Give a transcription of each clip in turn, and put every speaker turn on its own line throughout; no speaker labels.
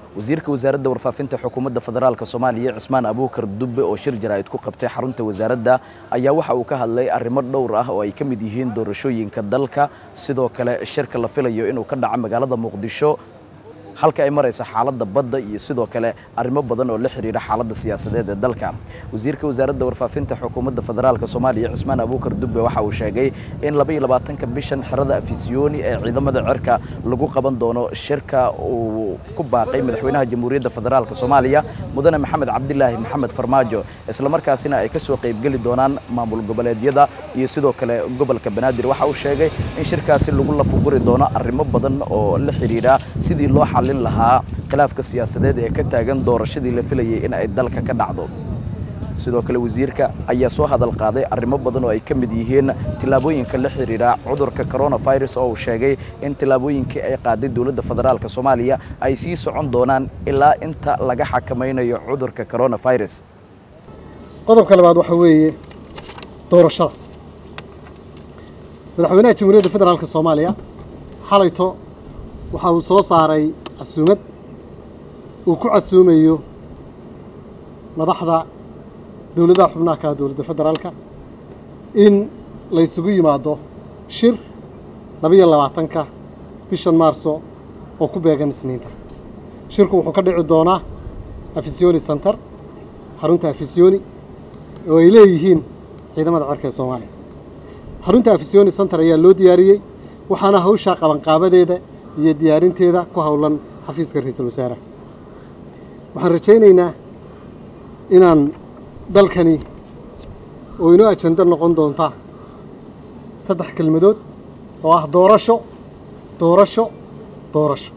wasiirka wasaaradda warfaafinta xukuumadda federaalk soomaaliya cismaan abuukar dubbe oo shir jaraa'id ku qabtay xarunta wasaaradda ayaa waxa uu ka hadlay arrimo dhowr ah oo ay ka mid yihiin doorashooyinka dalka sidoo kale shirka la filayo inuu ka dhaco magaalada muqdisho halka ay marayso xaaladda badda iyo sidoo kale arrimo badan oo la xidhiidha xaaladda siyaasadeed ee dalka wasiirka wasaaradda warfaafinta xukuumadda federaalk soomaaliya cismaan abuukar dubbe waxa uu sheegay in labaiyo labaatanka bishan xerada afisyooni ee ciidamada cirka lagu qaban doono shirka uu ku baaqay madaxweynaha jamhuuriyadda federaalk soomaaliya mudane maxamed cabdilaahi maxamed farmaajo islamarkaasina ay ka soo qaybgeli doonaan maamul goboleedyada iyo sidoo kale gobolka banaadir waxa uu sheegay in shirkaasi lagu lafuguri doono arrimo badan oo la xidhiidha sidii loo xallin lahaa khilaafka siyaasadeed ee ka taagan doorashadii la filayay in ay dalka ka dhacdo sidoo kale wasiirka ayaa soo hadal qaaday arrimo badan oo ay ka mid yihiin tillaabooyinka la xidhiidha cudurka coronavirus oo uu sheegay in tillaabooyinkii ay qaaday dowladda federaalk soomaaliya ay sii socon doonaan ilaa inta laga xakamaynayo cudurka coronavirus
qodobka labaad waxa weeye doorashada madaxweynaha jamhuuriyadda federaalk soomaaliya xalayto waxa uu soo saaray casuumad uu ku casuumayo madaxda dowladaha xubnaha ka dowladda federaalka in la ysugu yimaado shir labaiyo labaatanka bishan maarso oo ku beegan isniinta shirku wuxuu ka dhici doonaa afisyooni center xarunta afisyooni oo ay leeyihiin ciidamada cirka ee soomaaliya xarunta afisyooni center ayaa loo diyaariyey waxaana hawshaa qabanqaabadeeda iyo diyaarinteeda ku howlan xafiiska ra-iisul wasaaraha waxaan rajaynaynaa inaan dalkani oo inoo ajando noqon doonta saddex kelmadood oo ah doorasho doorasho doorasho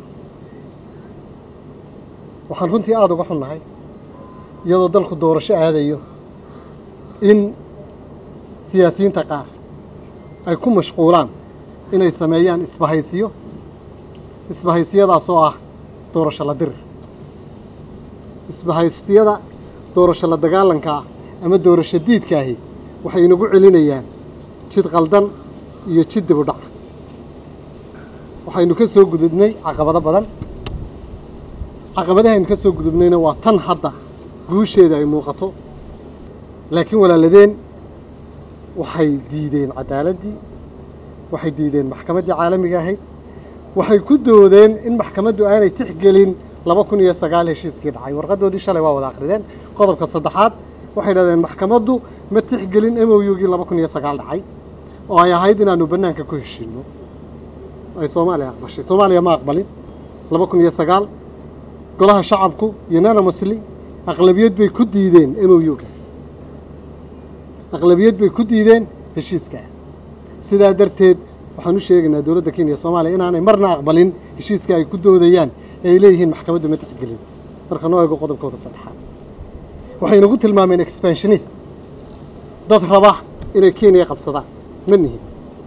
waxaan runtii aada uga xunnahay iyadoo dalku doorasho aadayo in siyaasiyiinta qaar ay ku mashquulaan inay sameeyaan isbahaysiyo isbahaysiyadaas oo ah doorasho la dirir isbahaysiyada doorasho la dagaalanka ah ama doorasho diidkaahi waxay inagu celinayaan jid qaldan iyo jid dib u dhaca waxaynu ka soo gudubnay caqabado badan caqabadahaynu ka soo gudubnayna waa tan hadda guusheeda ay muuqato laakiin walaaladeen waxay diideen cadaaladdii waxay diideen maxkamaddii caalamiga ahayd waxay ku doodeen in maxkamaddu aanay tixgelin laba kun iyo sagaal heshiiskii dhacay warqadoodii shalay waa wada akrideen qodobka saddexaad waxay dhahdeen maxkamaddu ma tixgelin m o u-gii laba kun iyo sagaal dhacay oo ay ahayd inaanu bannaanka ku heshiinno ay soomaaliya aqbashay soomaaliya ma aqbalin laba kun iyo sagaal golaha shacabku unanimously aqlabiyad bay ku diideen m o u-ga aqlabiyad bay ku diideen heshiiskaa sidaa darteed waxaan u sheegaynaa dowladda kenya soomaaliya inaanay marna aqbalin heshiiska ay ku doodayaan ee ay leeyihiin maxkamaddu ma tixgelin marka noo eego qodobkooda saddexaad waxay nagu tilmaameen expansionist dad raba inay kenya qabsadaan ma nihin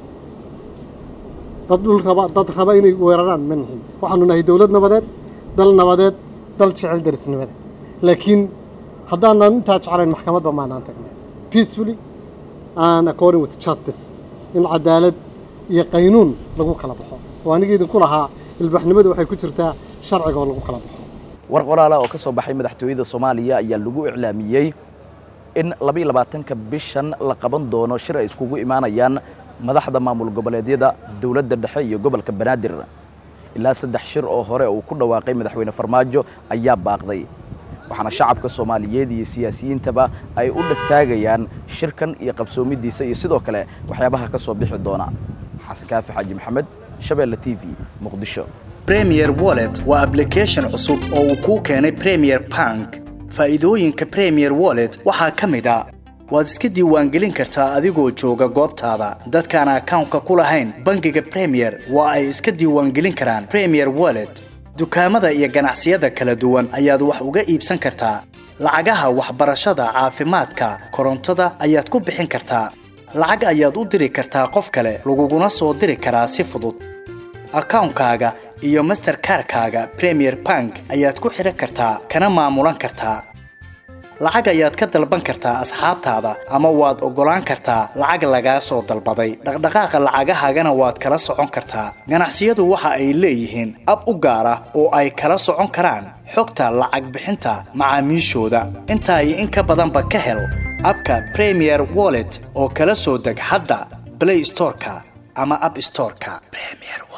dad dhul raba dad raba inay weeraraan ma nihin waxaanu nahay dowlad nabadeed dal nabadeed dal jecel darisnimada laakiin haddaanan intaa jeclayn maxkamadba maanaan tagnay peacefully and according with justice in cadaalad iyo qaynuun lagu kala baxo oo aniga idinku lahaa ilbaxnimadu waxay ku jirtaa sharciga oo lagu kala baxo
war qoraala oo ka soo baxay madaxtooyada soomaaliya ayaa lagu iclaamiyey in labaiyo labaatanka bishan la qaban doono shir ay iskugu imaanayaan madaxda maamul goboleedyada dowladda dhexe iyo gobolka banaadir ilaa saddex shir oo hore uu ku dhawaaqay madaxweyne farmaajo ayaa baaqday waxaana shacabka soomaaliyeed iyo siyaasiyiintaba ay u dhegtaagayaan shirkan iyo qabsoomidiisa iyo sidoo kale waxyaabaha ka soo bixi doona xasan kaafi xaaji maxamed shabeelle t v muqdisho
premier wallet waa ablication cusub oo uu kuu keenay premier bank faa'iidooyinka premier wallet waxaa ka mid a waad iska diiwaangelin kartaa adigoo jooga goobtaada dadkaan akawnka ku lahayn bangiga premier waa ay iska diiwaangelin karaan premier wallet dukaamada iyo ganacsiyada kala duwan ayaad wax uga iibsan kartaa lacagaha waxbarashada caafimaadka korontada ayaad ku bixin kartaa lacag ayaad u diri kartaa qof kale laguguna soo diri karaa si fudud akawnkaaga iyo masterkarkaaga premier bank ayaad ku xidhan kartaa kana maamulan kartaa lacag ayaad ka dalban kartaa asxaabtaada ama waad oggolaan kartaa lacag lagaa soo dalbaday dhaqdhaqaaqa lacagahaagana waad kala socon kartaa ganacsiyadu waxa ay leeyihiin ab u gaar ah oo ay kala socon karaan xogta lacag bixinta macaamiishooda intaa iyo in ka badanba ka hel abka premier wallet oo kala soo deg hadda blay storeka ama ab storeka